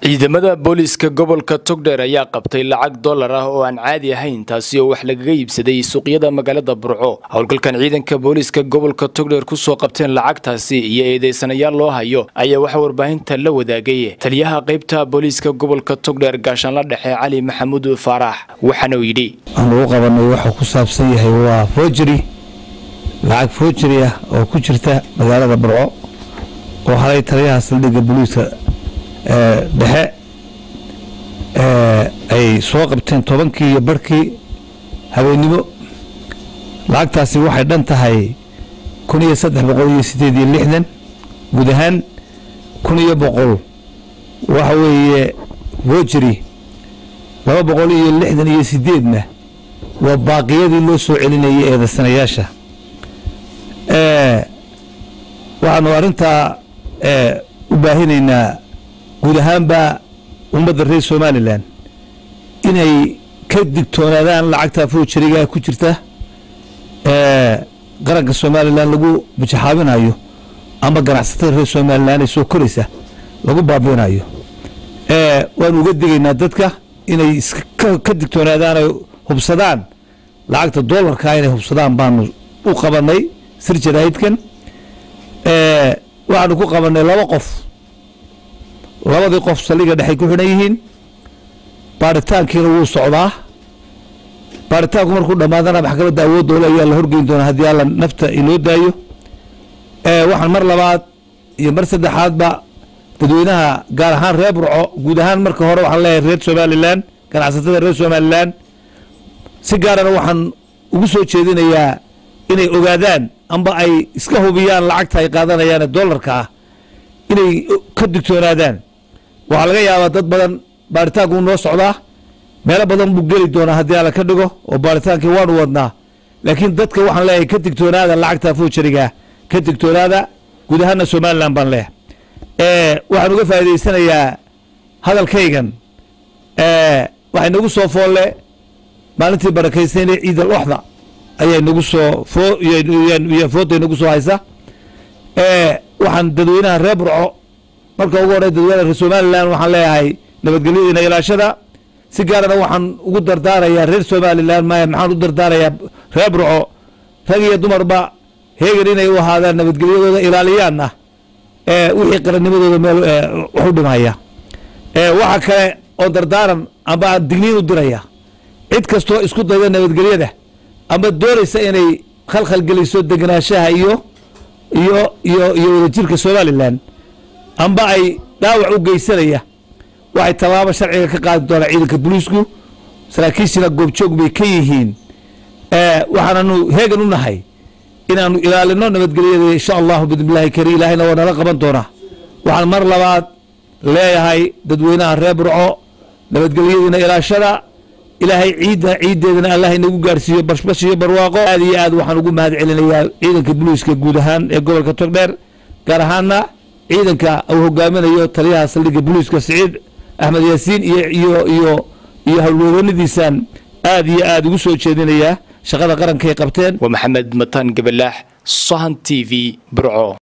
ciidamada booliiska gobolka togdheer ayaa qabtay lacag dollar ah oo aan caadi ahayn taasi oo wax lagaga iibsaday suuqyada magaalada burco howlgalkan ciidanka booliiska gobolka togdheer kusoo qabteen lacagtaasi iyo eedeysanayaal loo hayo ayaa waxaa warbaahinta la wadaagay taliyaha qaybta booliiska gobolka togdheer gaashaanla dhexe cali maxamuud faarax waxaana uu yidhi aan ugu qabanay waxuu ku saabsan yahay waa foojari lacag foojari ah oo ku jirta magaalada burco oo halay taliyaha saldhigga booliiska dhexe ay soo qabteen tobankii iyo barhkii habeennimo lacagtaasi waxay dhan tahay kun iyo saddex boqol iyo siddeed iyo lixdan guud ahaan kun iyo boqol waxa weeye wojeri laba boqol iyo lixdan iyo siddeedna waa baaqiyadii loo soo celinayay eedaysanayaasha waxaanu arrintaa u baahinaynaa guud ahaanba ummadda reer somalilan inay ka digtoonaadaan lacagta foojariga ku jirta qaranka somalilan lagu bujaxaabinayo ama ganacsatada reer somalilan ee soo koraysa lagu baabiinayo waanu uga digaynaa dadka inay ka digtoonaadaan ay hubsadaan lacagta doolarka inay hubsadaan baanu u qabanay sir jaraahidkan waxaanu ku qabanay laba qof labadii qof saldhiga dhexay ku xidhan yihiin baaritaankiina wuu socdaa baaritaanku markuu dhammaadana maxkamadda awooddoole ayaa la horgeyn doonaa haddii alla nafta inoo daayo waxaan mar labaad iyo mar saddexaadba dadweynaha gaar ahaan reer burco guud ahaan marka hore waxaan leeyahay reer somalilan ganacsatada reer somalilan si gaarana waxaan ugu soo jeedinayaa inay ogaadaan amba ay iska hubiyaan lacagta ay qaadanayaan dollarka ah inay ka digtoonaadaan waxaa laga yaabaa dad badan baaritaanku noo socdaa meelo badan buu geli doonaa haddii alla ka dhigo oo baaritaankii waanu wadnaa laakiin dadka waxaan leeyahay ka digtoonaada lacagta foojariga ka digtoonaada guud ahaana somalilan baan leeyahay waxaan uga faa'idaysanayaa hadalkaygan waxay nagu soo foolle maalintii barakaysanee ciid al oxda ayay nagu soo foo fooday nagu soo haysa waxaan dadweynaha reer burco marka ugu horey dadweynaha reer somalilan waxaan leeyahay nabadgelyadiina ilaashada si gaarana waxaan ugu dardaarayaa reer somalilan maya maxaan u dardaarayaa reer burco rag iyo dumarba heegan inay u ahaadaan nabadgelyadooda ilaaliyaanna wixii qarannimadooda meel wax u dhimaya waxa kale oo dardaaran amba digniin u diraya cid kastoo isku dayda nabadgelyada ama doonaysa inay khalkhal geliso degenaanshaha iyo iyo iyo iyo wadajirka somalilan amba ay dhaawac u geysanaya waxay tallaabo sharciga ka qaadi doonaa ciidanka booliisku saraakiishina goobjoog bay ka yihiin waxaananu heegan u nahay inaanu ilaalino nabadgelyada insha allahu bidnillahi kariim ilaahayna waa nala qaban doonaa waxaan mar labaad leeyahay dadweynaha reer burco nabadgelyadiina ilaashada ilaahay ciidda ciiddeedana allah inagu gaarsiiyo bashbash iyo barwaaqo aad iyo aad waxaan ugu mahad celinayaa ciidanka booliiska guud ahaan ee gobolka togdheer gaar ahaana ciidanka uu hogaaminayo taliyaha saldhigga booliiska siciid axmed yaasiin iyo iyo iyo iyo howlwadanadiisaan aad iyo aad ugu soo jeedinayaa shaqada qarankaay qabteen waa maxamed mataan gabalaax sahan t v burco